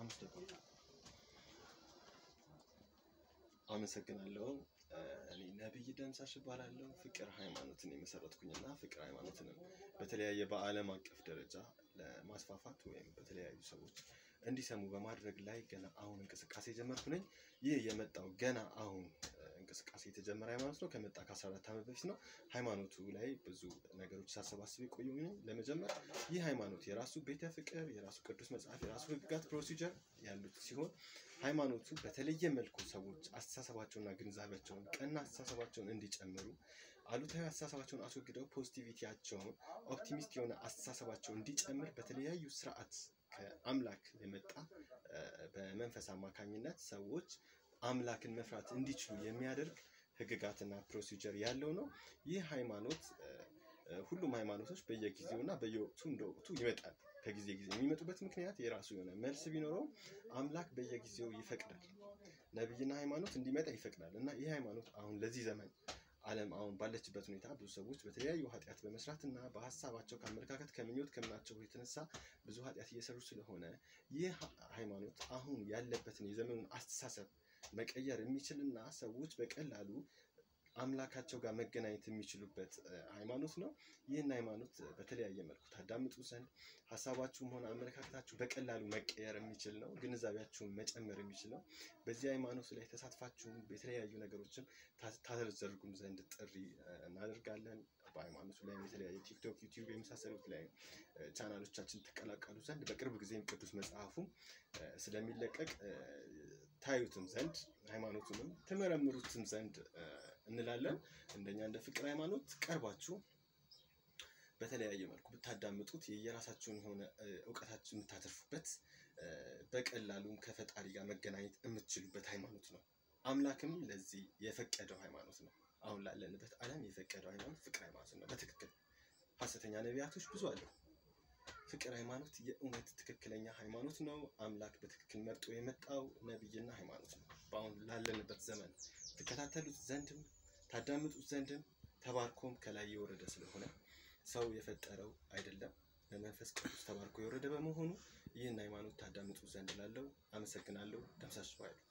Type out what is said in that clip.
አምስት ደቂቃ አመሰግናለሁ። እኔ ነብይ ደምሳሽ እባላለሁ። ፍቅር ሃይማኖትን የመሰረትኩኝና ፍቅር ሃይማኖትንም በተለያየ በዓለም አቀፍ ደረጃ ለማስፋፋት ወይም በተለያዩ ሰዎች እንዲሰሙ በማድረግ ላይ ገና አሁን እንቅስቃሴ ጀመርኩ ነኝ። ይህ የመጣው ገና አሁን እንቅስቃሴ የተጀመረ ሃይማኖት ነው። ከመጣ ከ14 ዓመት በፊት ነው። ሃይማኖቱ ላይ ብዙ ነገሮች ሳሰባስብ የቆየሁ ነኝ። ለመጀመር ይህ ሃይማኖት የራሱ ቤተ ፍቅር፣ የራሱ ቅዱስ መጽሐፍ፣ የራሱ ህግጋት፣ ፕሮሲጀር ያሉት ሲሆን ሃይማኖቱ በተለየ መልኩ ሰዎች አስተሳሰባቸውና ግንዛቤያቸውን ቀና አስተሳሰባቸውን እንዲጨምሩ አሉታዊ አስተሳሰባቸውን አስወግደው ፖዚቲቪቲያቸውን ኦፕቲሚስት የሆነ አስተሳሰባቸው እንዲጨምር በተለያዩ ስርዓት ከአምላክ የመጣ በመንፈስ አማካኝነት ሰዎች አምላክን መፍራት እንዲችሉ የሚያደርግ ህግጋትና ፕሮሲጀር ያለው ነው። ይህ ሃይማኖት ሁሉም ሃይማኖቶች በየጊዜው እና በየወቅቱ እንደ ወቅቱ ይመጣል። ከጊዜ ጊዜ የሚመጡበት ምክንያት የራሱ የሆነ መልስ ቢኖረውም አምላክ በየጊዜው ይፈቅዳል። ነብይና ሃይማኖት እንዲመጣ ይፈቅዳል እና ይህ ሃይማኖት አሁን ለዚህ ዘመን ዓለም አሁን ባለችበት ሁኔታ ብዙ ሰዎች በተለያዩ ኃጢአት በመስራት እና በሀሳባቸው ከአመለካከት ከምኞት ከምናቸው የተነሳ ብዙ ኃጢአት እየሰሩ ስለሆነ ይህ ሃይማኖት አሁን ያለበትን የዘመኑን አስተሳሰብ መቀየር የሚችልና ሰዎች በቀላሉ አምላካቸው ጋር መገናኘት የሚችሉበት ሃይማኖት ነው። ይህን ሃይማኖት በተለያየ መልኩ ታዳምጡ ዘንድ ሀሳባችሁም ሆነ አመለካከታችሁ በቀላሉ መቀየር የሚችል ነው። ግንዛቤያችሁን መጨመር የሚችል ነው። በዚህ ሃይማኖት ላይ ተሳትፋችሁም የተለያዩ ነገሮችን ታዘርጉም ዘንድ ጥሪ እናደርጋለን። በሃይማኖቱ ላይ የተለያየ ቲክቶክ፣ ዩቲዩብ የመሳሰሉት ላይ ቻናሎቻችን ትቀላቀሉ ዘንድ በቅርብ ጊዜም ቅዱስ መጽሐፉ ስለሚለቀቅ ታዩትም ዘንድ ሃይማኖቱንም ትመረምሩትም ዘንድ እንላለን። እንደኛ እንደ ፍቅር ሃይማኖት ቀርባችሁ በተለያየ መልኩ ብታዳምጡት የየራሳችሁን የሆነ እውቀታችሁ የምታተርፉበት በቀላሉም ከፈጣሪ ጋር መገናኘት የምትችሉበት ሃይማኖት ነው። አምላክም ለዚህ የፈቀደው ሃይማኖት ነው። አሁን ላለንበት ዓለም የፈቀደው ሃይማኖት ፍቅር ሃይማኖት ነው። በትክክል ሐሰተኛ ነቢያቶች ብዙ አሉ። ፍቅር ሃይማኖት የእውነት ትክክለኛ ሃይማኖት ነው። አምላክ በትክክል መርጦ የመጣው ነብይና ሃይማኖት ነው። በአሁን ላለንበት ዘመን ትከታተሉት ዘንድም ታዳምጡት ዘንድም ተባርኮም ከላይ የወረደ ስለሆነ ሰው የፈጠረው አይደለም፣ በመንፈስ ቅዱስ ተባርኮ የወረደ በመሆኑ ይህን ሃይማኖት ታዳምጡ ዘንድ ላለው አመሰግናለሁ። ደምሳሽ ባይሉ